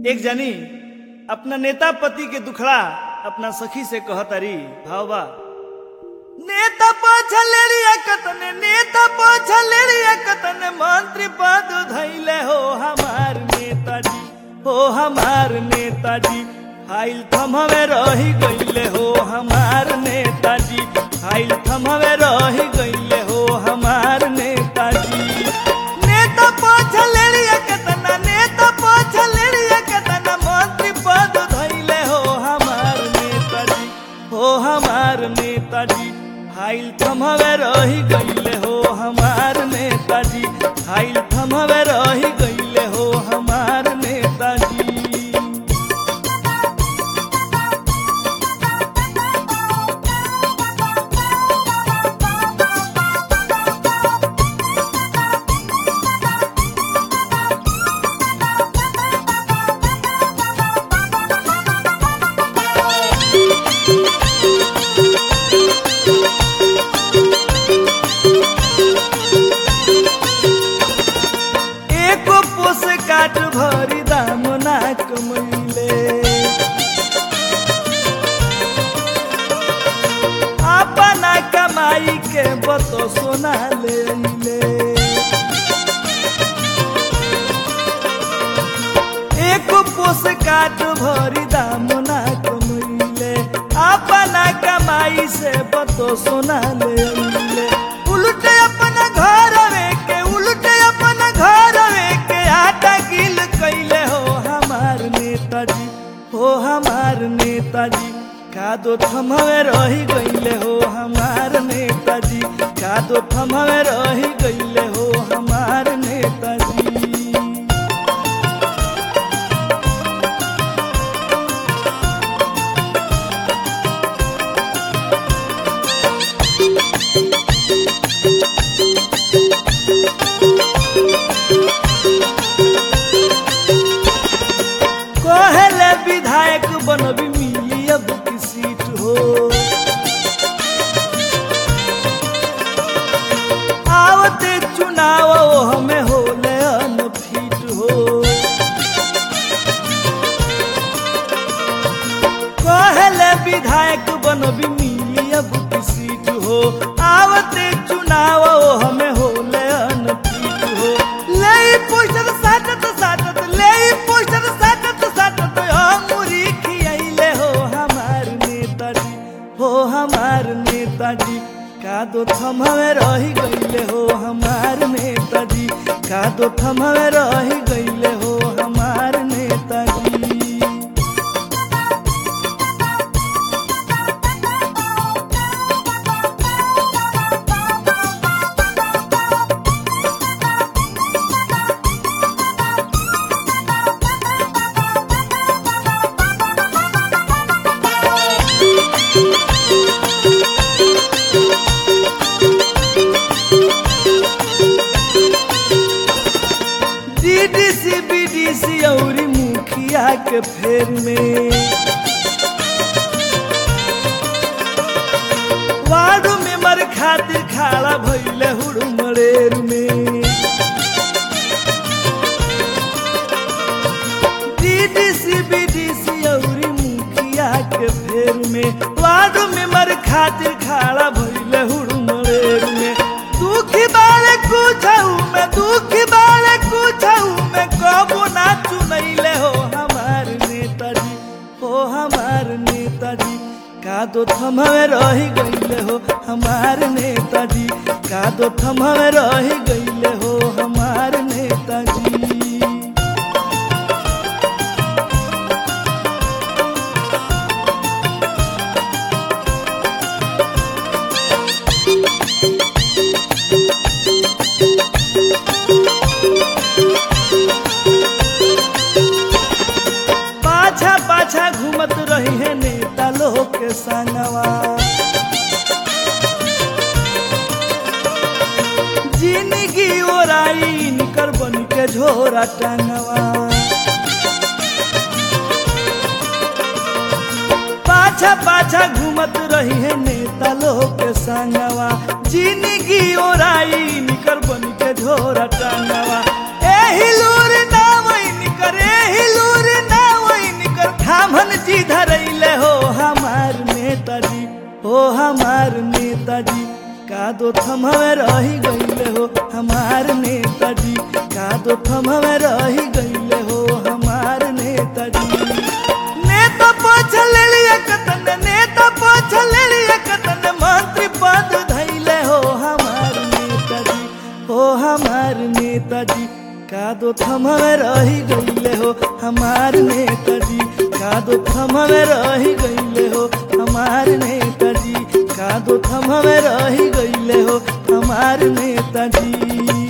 एक जनी अपना नेता पति के दुखड़ा अपना सखी से कहतरी भावबा नेता पछलेरिया कतने नेता पछलेरिया कतने मंत्री पद धैले हो हमार नेताजी हो हमार नेताजी फाइल थमवे रही गईले हो हमार नेताजी फाइल थमवे रही गईले हो हमार नेताजी नेता पछलेरिया कतना नेता पछलेरिया कतना मंत्री पद धैले हो हमार नेताजी हो हमार नेताजी फाइल थमवे रही गईले हो हमार नेताजी फाइल थमवे रही गईले हो हमार नेताजी एको पोस काट भरी दाम ना कमैले अपना कमाई के बतो सोना ले ले एको पोस काट भरी दाम ना कमैले अपना कमाई से बतो सोना ले ले उल्टे अपना घर के उल्टे अपना घर के आटा गिल कैले हो हमार नेताजी हो हमार नेताजी कादो थमवे रही गईले हो हमार नेताजी कादो थमवे रही गईले हो हमार नेताजी कहले विधायक बनबी मिली अब की सीट हो आवते चुनाव हमें होले अनफिट हो कहले विधायक बनबी मिली अब की सीट हो आवते चुनाव हमें होले अनफिट हो ले पोस्टर साटत साटत ले पोस्टर साटत साटत अंगुरी खियाइले हो हमार नेताजी हो हमार नेताजी कादो थमवे रही गईले हो हमार नेताजी कादो थमवे रही गईले हो हमार नेताजी डीडीसी बीडीसी औरी मुखिया के फेर में वार्ड मेंबर खातिर खाड़ा भइले हुड़मड़ेर में डीडीसी बीडीसी औरी मुखिया के फेर में वार्ड मेंबर खातिर खाड़ा भइले हुड़मड़ेर में दुखी बाले कुछऊ में दुखी बाले कुछऊ में कबो ना चुनैले हो हमार नेताजी हो हमार नेताजी कादो थमवे रही गईले हो हमार नेताजी कादो थमवे रही गईले हो हमार नेताजी पाछा पाछा घूमत रही है नेता लोग के संगवा जिंदगी ओराई निकर बन के झोरा टंगवा पाछा पाछा घूमत रही है नेता लोग के संगवा जिंदगी ओराई निकर बन के झोरा टंगवा एही लूर ना वही निकर एही लूर ना कर थामन जी धरैले हो हमार नेताजी हो हमार नेताजी का दो थमवे रही गईले हो हमार नेताजी का दो थमवे रही गईले हो हमार नेताजी नेता पोछल लिया कतन नेता पोछल लिया कतन मंत्री पद धैले हो हमार नेताजी हो हमार नेताजी का दो थमवे रही गईले हो हमार नेताजी का दो थमवे रही गईले हो हमार नेताजी का दो थमवे रही गईले हो हमार नेताजी